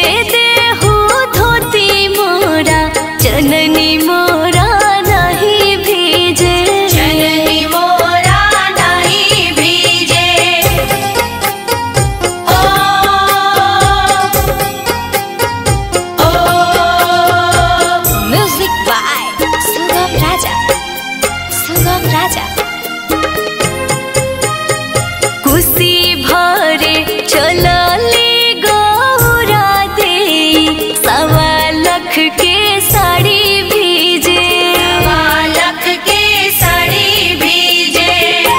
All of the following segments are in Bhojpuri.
देहु धोती मोरा जननी मोरा नहीं भीजे जननी मोरा नहीं भीजे ओ ओ म्यूजिक बाय सुगम राजा सुगम राजा कुशी भरे चलले गौरा दे सवा लख के साड़ी भीजे बालक के साड़ी भीजे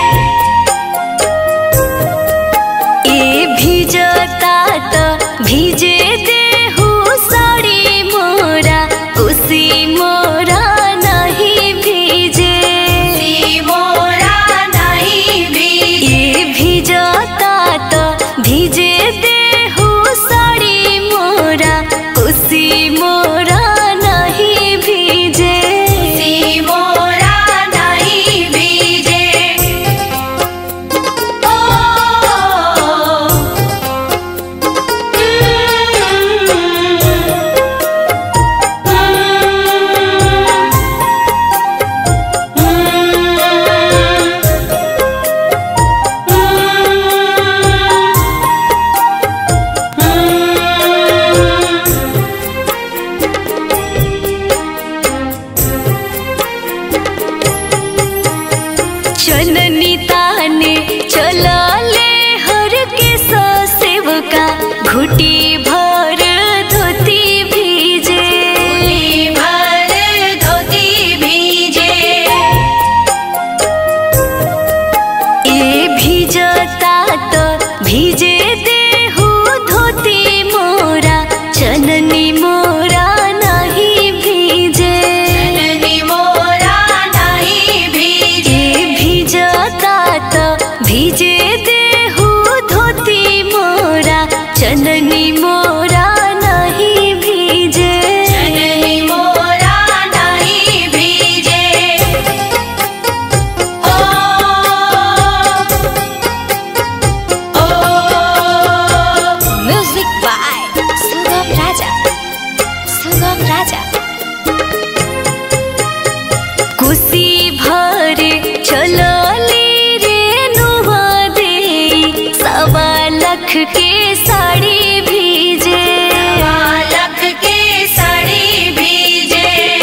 ए भिजता त भिजे देहु साड़ी मोरा कुशी मोरा नहीं भीजे सी मोरा नहीं भीजे ए भिजता त भिजे देहु साड़ी मोरा कुशी मोरा नहीं भीजे सी मोरा नहीं भीजे ओ चननी ताने चलले हर के सेवका घुटी भर धोती भीजे धोती भर धोती भीजे ए भिजता त भिजे देहु धोती मोरा चननी मोरा नहीं भीजे जननी मोरा नहीं भीजे ए भिजता त भिजे देहु धोती मोरा चननी मोरा नहीं भीजे जननी मोरा नहीं भीजे ओ ओ म्यूजिक बाय सुगम राजा सुगम राजा कुशी भरे चलली रे नुहा दे सवा लख के साड़ी भीजे बालक के साड़ी भीजे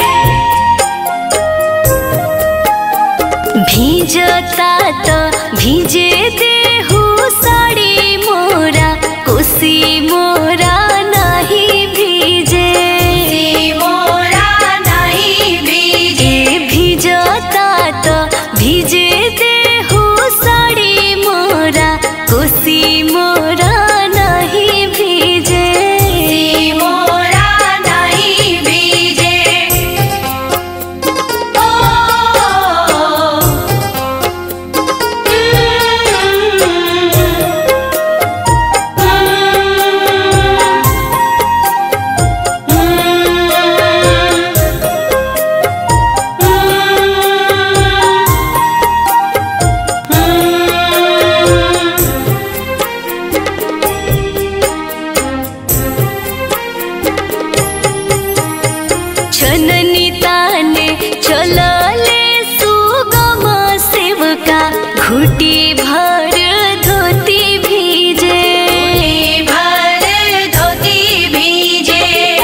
भीजता त भिजे देहु साड़ी मोरा कुशी मोरा नहीं भीजे सी मोरा नहीं भीजे ए भिजता त भिजे देहु साड़ी मोरा कुशी मोरा नहीं भीजे सी मोरा नहीं भीजे ओ छननी ताने चलले सुगम सेवका घुटी भर धोती भीजे भर धोती भीजे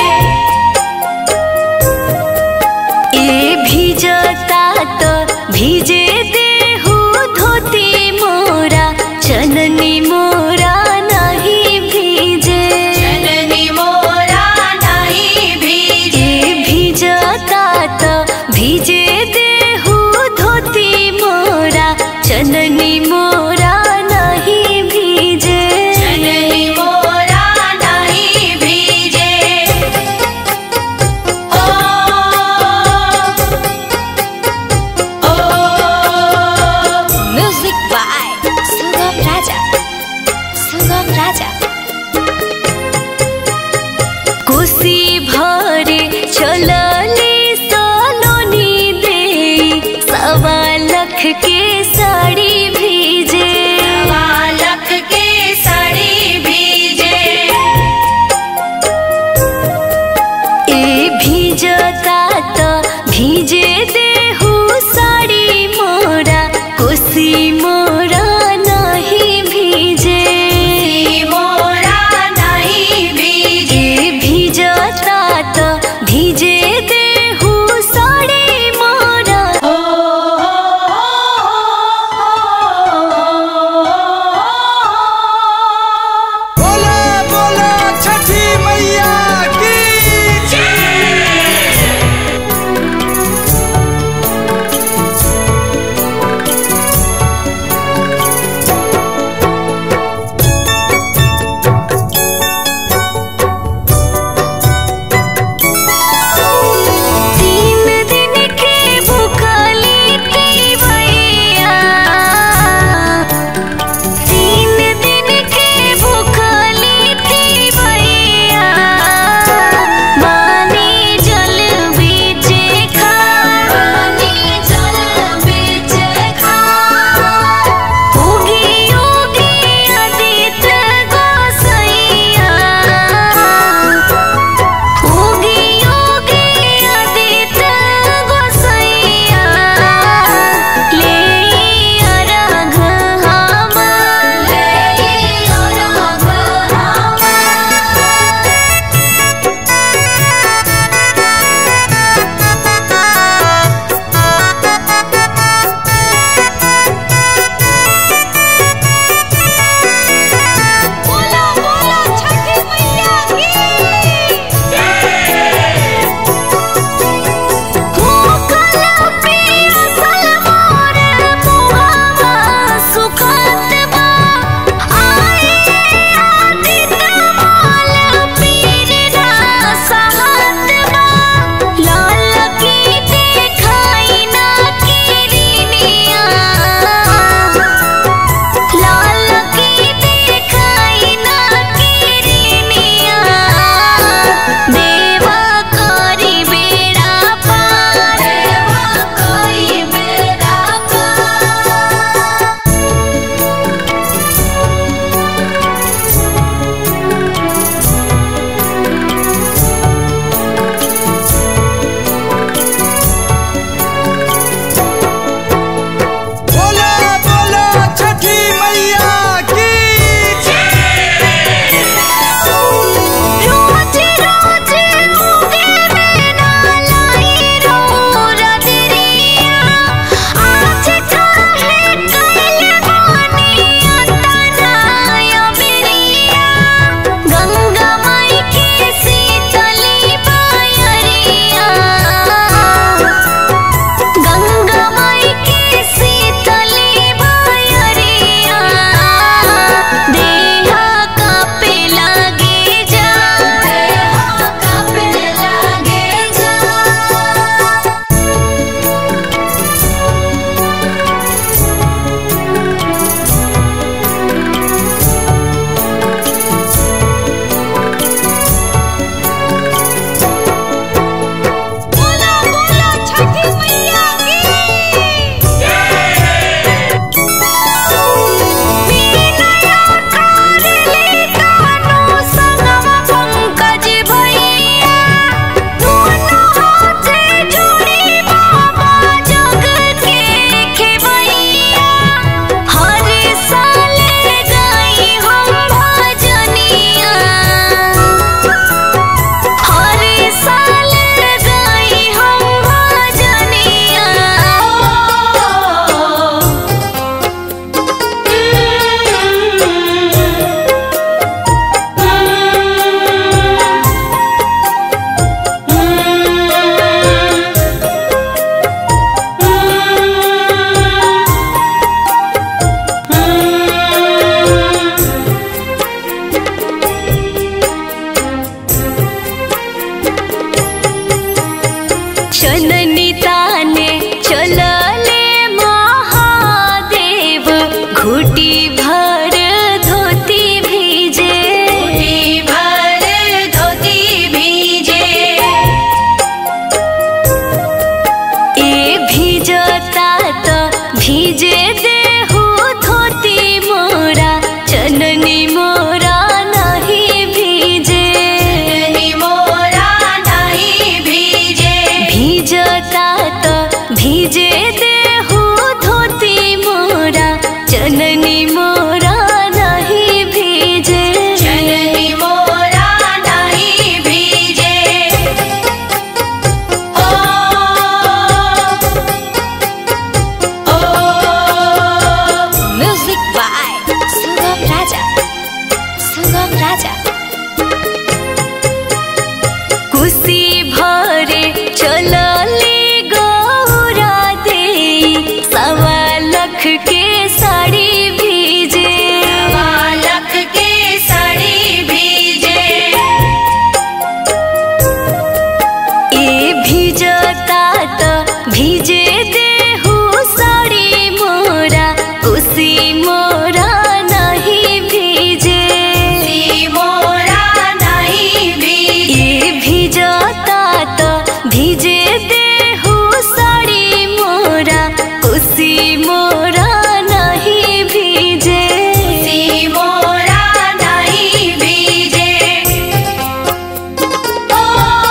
ए भिजता त भिजे देहु धोती मोरा चननी मोरा नहीं भीजे जननी मोरा नहीं भीजे ए भिजता त भिजे देहु धोती मोरा चननी मोरा नहीं भीजे जननी मोरा नहीं भीजे ओ ओ म्यूजिक बाय सुगम राजा सुगम राजा कोसी भरे चलले सलोनी दे सवा लख के साड़ी भीजे बालक के साड़ी भीजे चननी ताने चलले महादेव घुटी भर धोती भीजे मुट्ठी भर धोती भीजे ए भीजता त भीजे देहु धोती मोरा चननी मोरा नहीं भीजे चननी मोरा नहीं भीजे भीजता त भीजे देहु धोती मोरा चननी मोरा नहीं भीजे चननी मोरा नहीं भीजे ओ ओ म्यूजिक बाय सुगम राजा सुगम राजा कुशी भरे चलले गौरा दे सवा लख के साड़ी भीजे लख के साड़ी भीजे ए भीजता त भीजे देहु साड़ी मोरा कुशी मोरा नहीं भीजे सी मोरा नहीं भीजे ए भीजता त भीजे देहु साड़ी मोरा कुशी मोरा नहीं भीजे सी मोरा नहीं भीजे ओ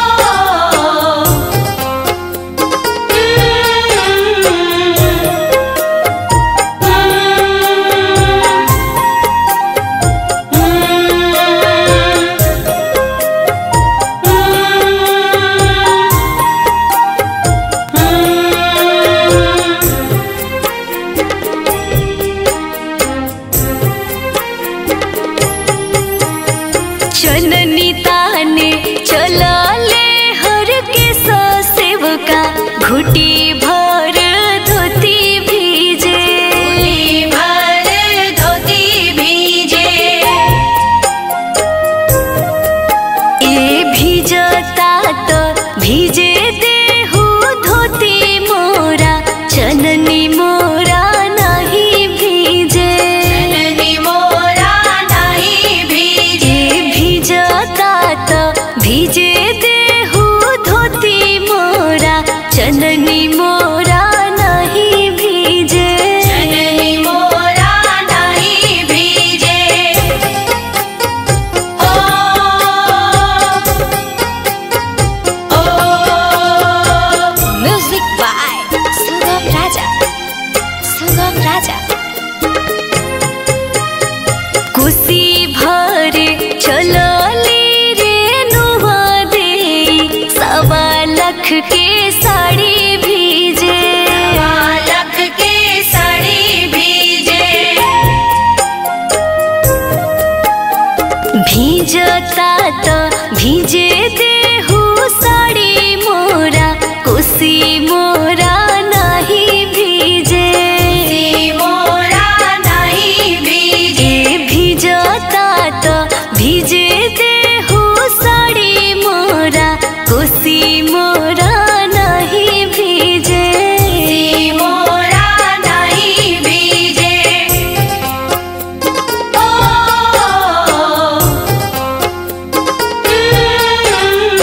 चननी ताने चलले हर के सेवका घुटी भर धोती भीजे मुट्ठी भर धोती भीजे ए भीजता त भीजे देहु धोती मोरा चननी मोरा नहीं भीजे चननी मोरा नहीं भीजे ए भीजता त भीजे देहु धोती मोरा चननी मोरा नहीं भीजे चननी मोरा नहीं भीजे ओ ओ म्यूजिक बाय सुगम राजा सुगम राजा कुशी भरे चलले रे नुआ दे सवा लख के साड़ी भीजे लख के साड़ी भीजे भीजता त भीजे देहु साड़ी मोरा कुशी मोरा नहीं भीजे सी मोरा नहीं भीजे ए भीजता त भीजे देहु साड़ी मोरा कुशी मोरा नहीं भीजे सी मोरा नहीं भीजे ओ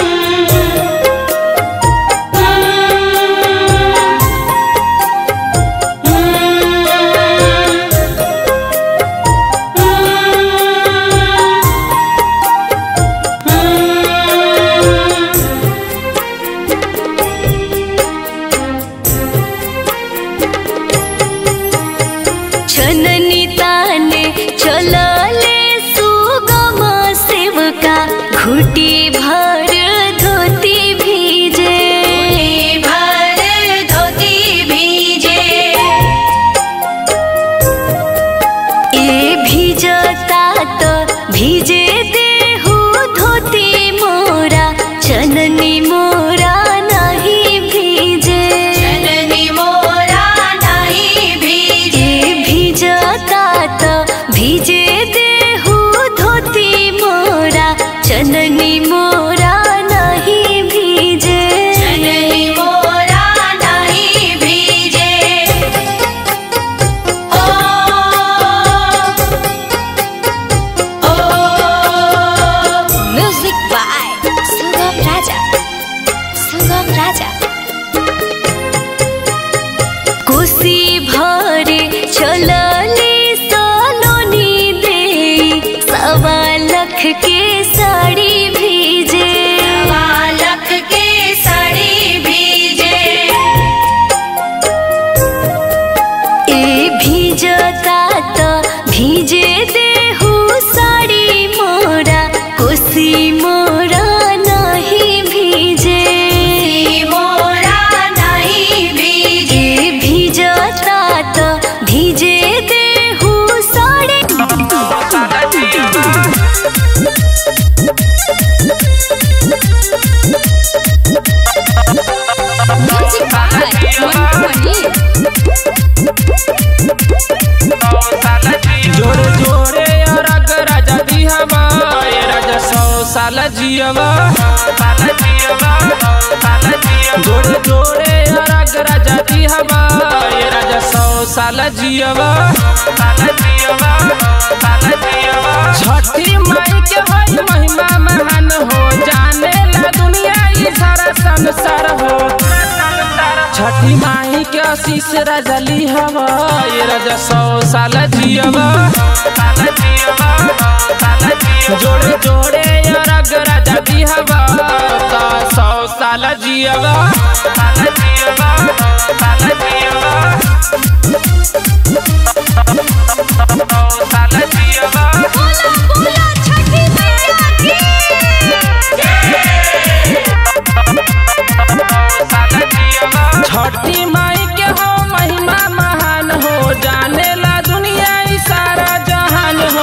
जियवा जोड़े जोड़े अरग राजा दी हवा ये राजा सौ साल जियवा छठी माई के होई महिमा महान हो जाने ला दुनिया ई सारा संसार हो छठी माई के आशीष राजा ली हवा ये राजा सौ साल जियवा जोड़े जोड़े अरग राजा दी हवा ता सौ साल जियवा छठी माई के हो महिमा महान हो जाने ला दुनिया ई सारा जहान हो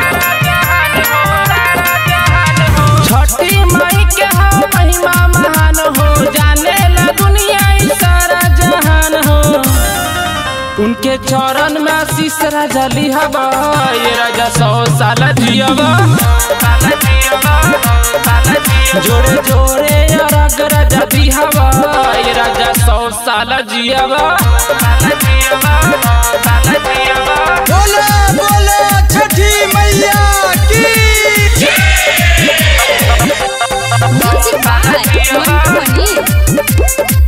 छठी माई के हो महिमा महान हो जाने ला दुनिया ई सारा जहान हो उनके चरण में आशीष राजा लिहबा ये राजा सौ साल जियबा जोड़े जोड़े अरग राजा दिहबा ये राजा सौ साल जियबा बोले बोले छठी मैया की म्यूजिक बाय मंटू मनी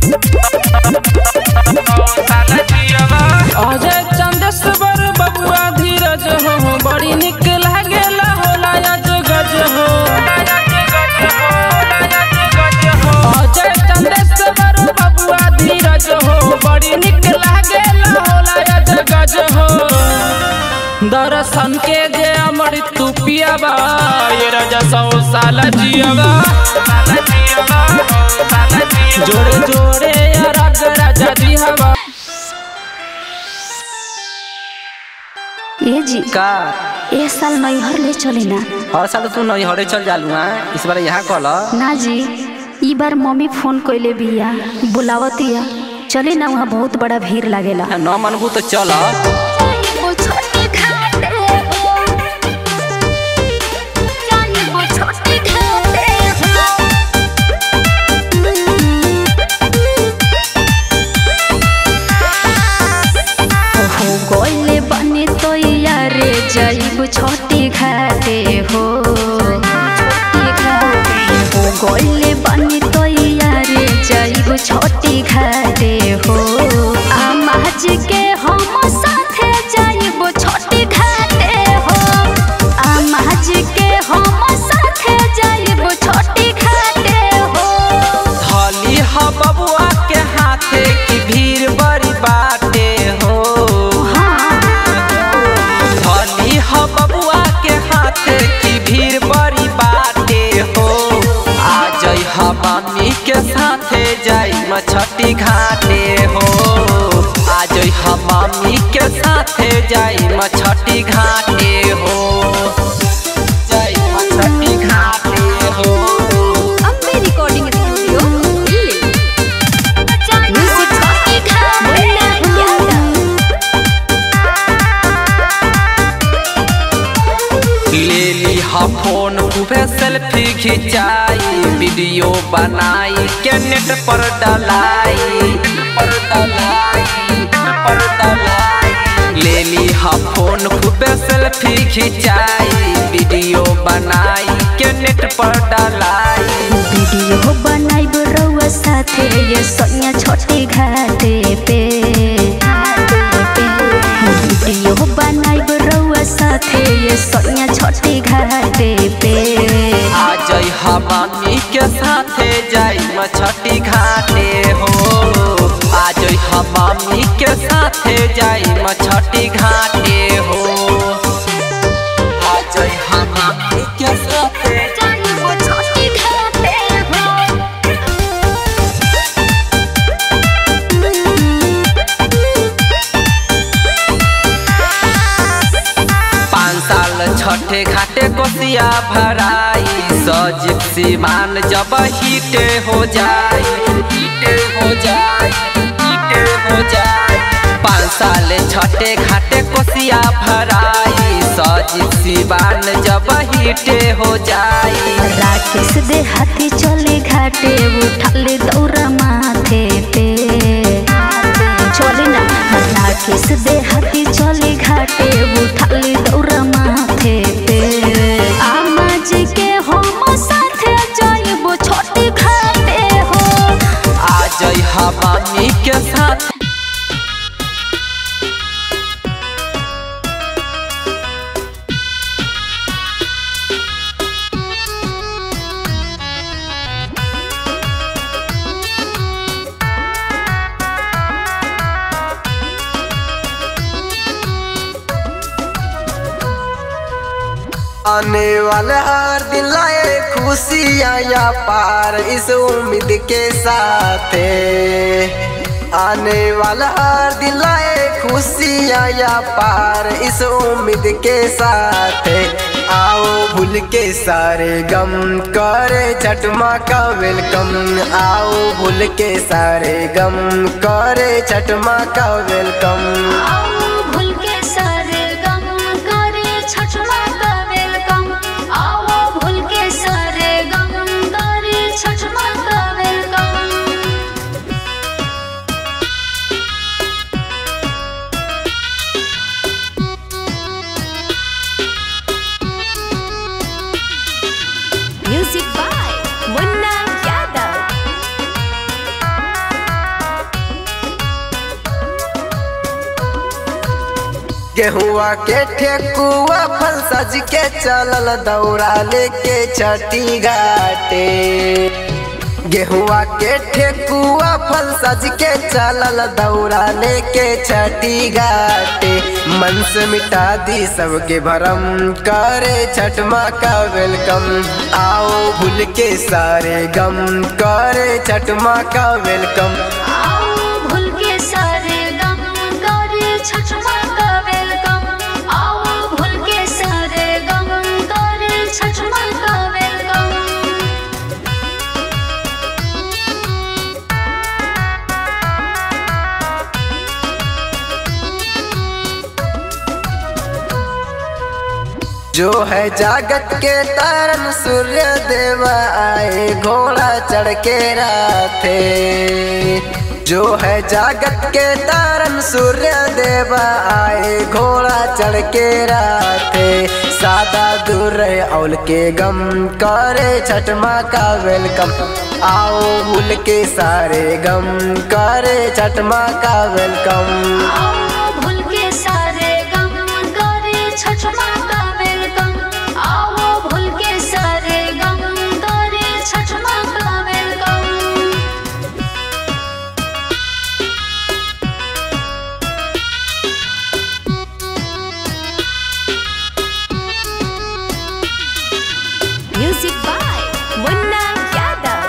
अजय चंदेश्वर बबुआ धीरज हो बड़ी निक लागेला होला अज गज हो अजय चंदेश्वर बबुआ धीरज हो बड़ी निक लागेला होला अज गज हो दर्शन के जे अमर तू पियाबा ये राजा सौ साल जियबा जोड़े जोड़े अरग राजा दिहबा ए जी का ए साल नैहर ले चले ना हर साल तू नैहरे चल जालू हैं इस बार यहाँ कल ना जी ई बार मम्मी फोन कइले बिया बुलावतिया चले ना वहाँ बहुत बड़ा भीड़ लागेला न मनबू तो चल हो गइले बने तो यारे जाइब छोटी घाटे हो हो गइले बने तो यारे जाइब छोटी घाटे हो आमाज के हम साथे जाइब छोटी घाटे हो आमाज के हम साथे जाइब छोटी घाटे हो धली ह बबुआ के हाथे की भीड़ बड़ी बाटे हो धली ह बबुआ के हाथे की भीड़ बड़ी बाटे हो आ जई ह मम्मी के साथे जाई मछटी घाटे हो आ जई ह मम्मी के साथे जाई मछटी घाटे हो जाई मछटी घाटे हो Ambe recording studio Delhi music छोटी घाटे ले ली हा फोन खूबे सेल्फी खिंचाई वीडियो बनाई के नेट पर डलाई पर डलाई पर डलाई ले ली हा फोन खूबे सेल्फी खिंचाई वीडियो बनाई के नेट पर डलाई वीडियो बनाइब रउआ साथे ये सोनिया छोटी घाटे पे वीडियो बनाइब रउआ साथे ये सोनिया छोटी घाटे पे आ जई हा मम्मी के साथे जाई मछटी घाटे हो आ जई हा मम्मी के साथे जाई मछटी घाटे हो आ जई हा मम्मी के साथे छोटी घाटे पाँच साल छठे घाटे कोसिया भराई सजीव सीमान जब हिटे हो जाई हिटे हो जाई हिटे हो जाई पाँच साले छठे घाटे कोसिया भराई सजी सिवान जब हिटे हो जाई राकेश दे हाथी चले घाटे उठाले दौरा माथे पे चले ना राकेश दे हाथी चले घाटे उठाले दौरा माथे पे आमा जी के हम साथे जाइबो छोटे घाटे हो आ जई हवानी के साथ आने वाला हर दिन लाए खुशियाँ या पार इस उम्मीद के साथ आने वाला हर दिन लाए खुशियाँ या पार इस उम्मीद के साथ आओ भूल के सारे गम करे छठमा का वेलकम आओ भूल के सारे गम करे छठमा का वेलकम आओ भूल के सारे गम करे छठमा का वेलकम आओ भूल के सारे गम करे छठमा का welcome Music by Munna Yadav. गेहुआ के ठेकुआ फल सज के चलल दौड़ा लेके छठी घाटे गेहुआ के ठेकुआ फल सज के चलल दौड़ा लेके छठी घाटे मन से मिटा दी सबके भरम करे छठ माँ का वेलकम आओ भूल के सारे गम करे छठ माँ का वेलकम आओ भूल के सारे गम करे छठमा का वेलकम आओ भूल के सारे गम करे छठमा का वेलकम जो है जागत के तारन सूर्य देव आए घोड़ा चढ़ के राथे जो है जागत के तारन सूर्य देव आए घोड़ा चढ़ के राथे सादा दूर रहे औल के गम करे छठ माँ का वेलकम आओ भूल के सारे गम करे छठ माँ का वेलकम आओ भूल के सारे गम करे छठमा का वेलकम आओ भूल के सारे गम करे छठमा का welcome Music by Munna Yadav.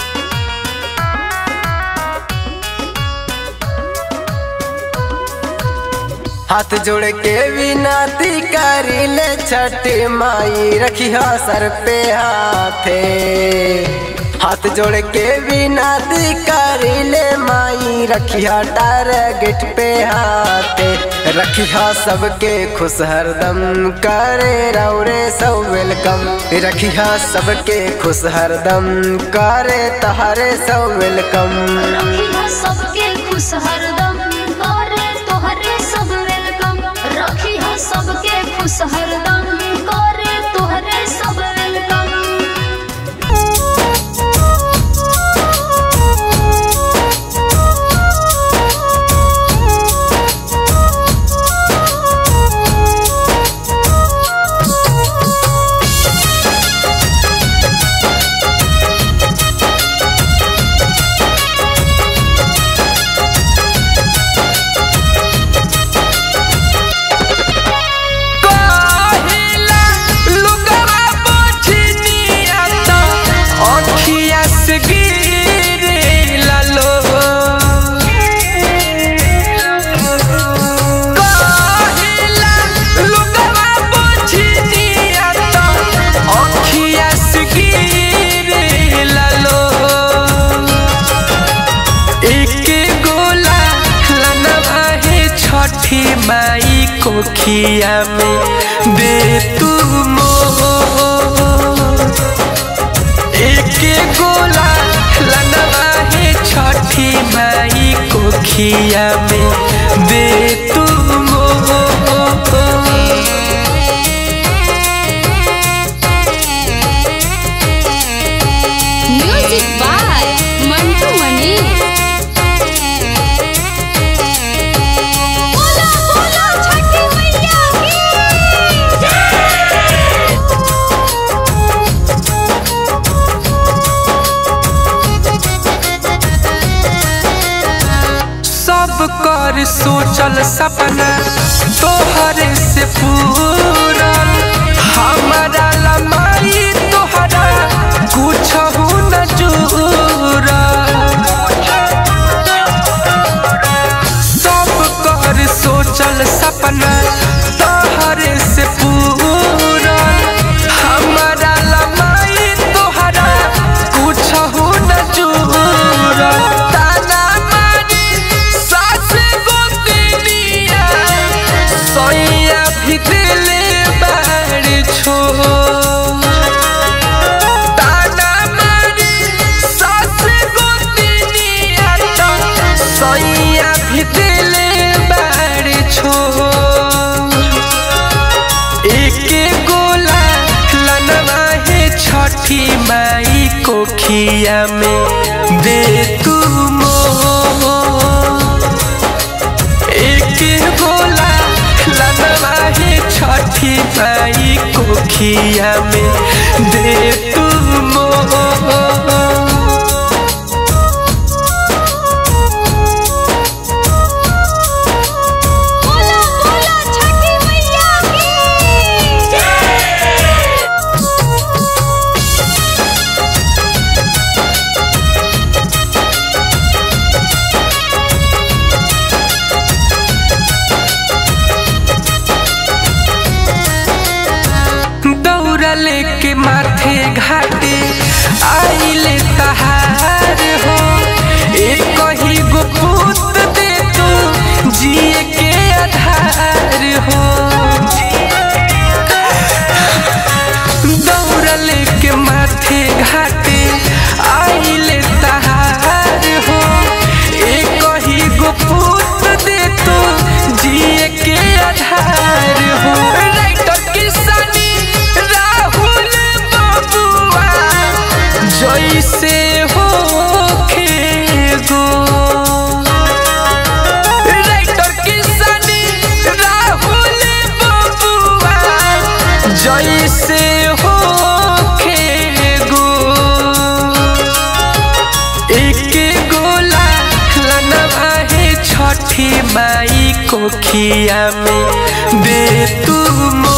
हाथ जोड़ के विनती करी ले छठ माई रखिया सर पे हाथे हाथ जोड़ के विनती करी ले माई रखिया टारगेट पे हाथे रखिया सबके खुश हरदम करे रौरे सब वेलकम रखिया सबके खुश हरदम करे तहारे सब वेलकम रखिया सबके खुश हरदम करे तोहरे सब वेलकम रखिया सबके खुश हरदम करे तोहरे सब वेलकम काहिला लुगवा पोछनिया त अखिया से गिरेला लो काहिला लुगवा पोछनिया त अखिया से गिरेला लो एक गोला लनवा है छठ माई कोखिया में दे तू मोर एक गोला लनवा है छठी माई कोखिया में दे तू मोर म्यूजिक बाय मंटू मनी बोला बोला छठी मैया की सब कर सोचल सपना तोहरे से पूरल हमारा लमाई तोहरा कुछ न जुरल सब कर सोचल सपना तोहरे से पूरल हमारा लमाई तोहरा कुछ न जुरल ताना मारी सास गोतनिया सोइया भी दिले बाड़ छो ताना मारी सास गोतनिया तो सोइया भी दिले बाड़ छो एक गोला लनवा है छठी माई कोखिया में दे तू मोर एक गोला लनवा है छठी माई कोखिया में दे तू मोर बोला बोला छठी मैया की दौड़ा लेके माथे घाटे आइले तहार हो एक ही गो पूत दे तू जिए के आधार हो दौड़ा लेके माथे घाटे आइले तहार हो एक ही गो पूत दे तू जिए के आधार हो राइटर किसानी राहुल बबुआ जैसे हो गो राइटर किसानी राहुल बबुआ जैसे हो गो एक गोला लनवा है छठी माई कोखिया में दे तू